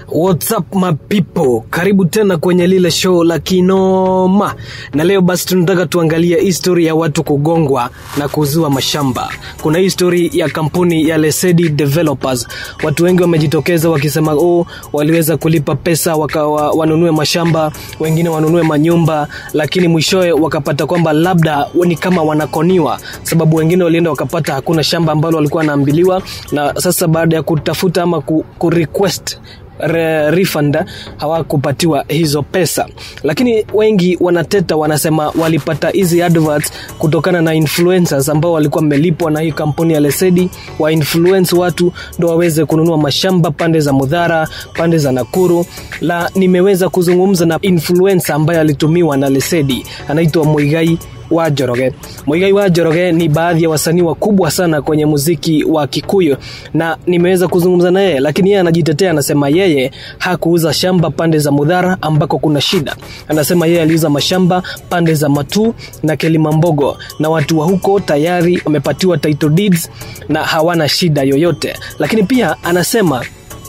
What's up my people, karibu tena kwenye lile show la kinoma, na leo basi tunataka tuangalie histori ya watu kugongwa na kuuziwa mashamba. Kuna histori ya kampuni ya Lesedi Developers. Watu wengi wamejitokeza wakisema oh, waliweza kulipa pesa waka, wa, wanunue mashamba, wengine wanunue manyumba, lakini mwishowe wakapata kwamba labda ni kama wanakoniwa, sababu wengine walienda wakapata hakuna shamba ambalo walikuwa wanaambiliwa, na sasa baada ya kutafuta ama ku, ku request re, refund hawakupatiwa hizo pesa, lakini wengi wanateta, wanasema walipata hizi adverts kutokana na influencers ambao walikuwa wamelipwa na hii kampuni ya Lesedi wa influence watu ndo waweze kununua mashamba pande za Mudhara, pande za Nakuru. La, nimeweza kuzungumza na influencer ambaye alitumiwa na Lesedi, anaitwa Muigai wa Njoroge. Muigai wa Njoroge ni baadhi ya wasanii wakubwa sana kwenye muziki wa Kikuyu na nimeweza kuzungumza na yeye, lakini yeye anajitetea, anasema yeye hakuuza shamba pande za Mudhara ambako kuna shida. Anasema yeye aliuza mashamba pande za Matu na Kelimambogo, na watu wa huko tayari wamepatiwa title deeds na hawana shida yoyote. Lakini pia anasema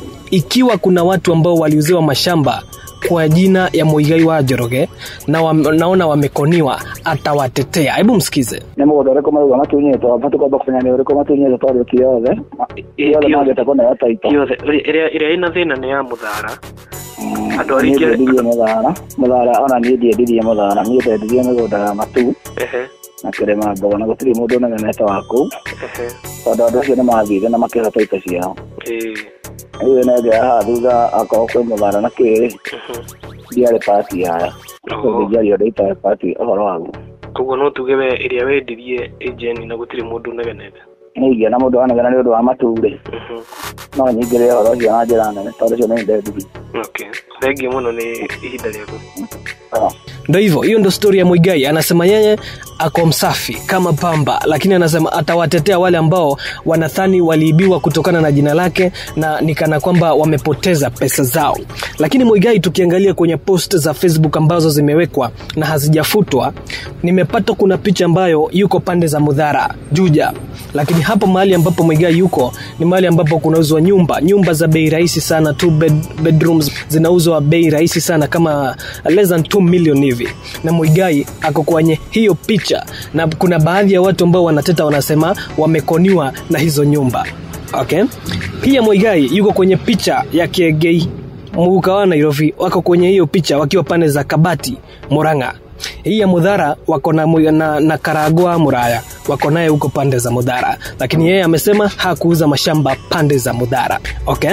ikiwa kuna watu ambao waliuziwa mashamba kwa jina ya Muigai wa Njoroge na wa, naona wamekoniwa, atawatetea. Hebu msikize. nä må gå nda å rä kå marauga matunyätwo batu kwamba kå menya nä å rä kå matunyätwo tondå ti yothe yothe mangä kåneo taito yothe ĩrĩa ĩrĩa ĩna thĩna nĩ ya mũthara andũ niä arĩa ingĩ ndiendirie må thara må thara ona niä ndiendirie må thara niä ndendirie mä gå nda ya matu ehe na kä rä ma mbogo na gå tirä må ndå negenete wa kå ehe tondå andå acio nä mathire na makä hota ito ciao ĩĩ rä u nenge haha thutha akorwo kwä må thara na kä rä mhm. ndiarä pati yaya Oho. ndiari å ndå itarä pati å horo waguo koguo no tuge we ĩrĩa wendirie ĩjeni na gũtirĩ mũndũ negenete nä ingä må ndå wanegena nä å ndå wa maturä Mhm. no nyingä rä å horo ũcio na njä ra nene tondå cio nä ndendirie okay thengiũ mũno nĩ ihinda rĩaku Ndo hivyo, hiyo ndo stori ya Muigai. Anasema yeye ako msafi kama pamba, lakini anasema atawatetea wale ambao wanadhani waliibiwa kutokana na jina lake na nikana kwamba wamepoteza pesa zao. Lakini Muigai, tukiangalia kwenye post za Facebook ambazo zimewekwa na hazijafutwa, nimepata kuna picha ambayo yuko pande za Mudhara Juja, lakini hapo mahali ambapo Muigai yuko ni mahali ambapo kunauzwa nyumba, nyumba za bei rahisi sana, two bed, bedrooms zinauzwa bei rahisi sana kama less than 2 million hivi, na Muigai ako kwenye hiyo picha, na kuna baadhi ya watu ambao wanateta wanasema wamekoniwa na hizo nyumba okay. Pia Muigai yuko kwenye picha ya Kiegei Muguka wa Nairobi, wako kwenye hiyo picha wakiwa pande za Kabati, Murang'a. Hii ya Mudhara wako na, mu- na, na Karagwa Muraya wako naye huko pande za Mudhara, lakini yeye amesema hakuuza mashamba pande za Mudhara okay.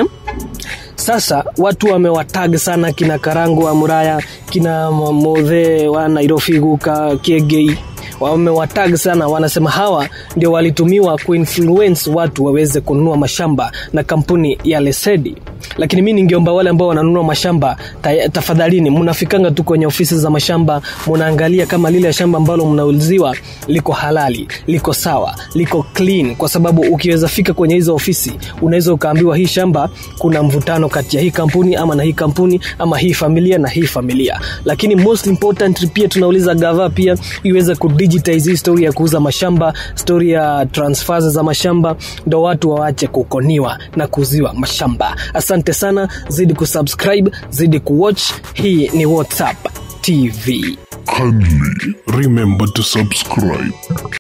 Sasa watu wamewatag sana kina Karangu wa Muraya, kina Modhe wa Nairobi Guka Kiegei wamewatag sana, wanasema hawa ndio walitumiwa kuinfluence watu waweze kununua mashamba na kampuni ya Lesedi. Lakini mi ningeomba wale ambao wananunua mashamba ta, tafadhalini, mnafikanga tu kwenye ofisi za mashamba, mnaangalia kama lile shamba ambalo mnauziwa liko halali, liko sawa, liko clean, kwa sababu ukiweza fika kwenye hizo ofisi unaweza ukaambiwa hii shamba kuna mvutano kati ya hii kampuni ama na hii kampuni ama hii familia na hii familia. Lakini most important pia tunauliza gava pia iweze kudigitize hii story ya kuuza mashamba, story ya transfers za mashamba, ndo watu waache kukoniwa na kuuziwa mashamba. Asante sana, zidi kusubscribe, zidi kuwatch. Hii ni WhatsApp TV. Kindly remember to subscribe.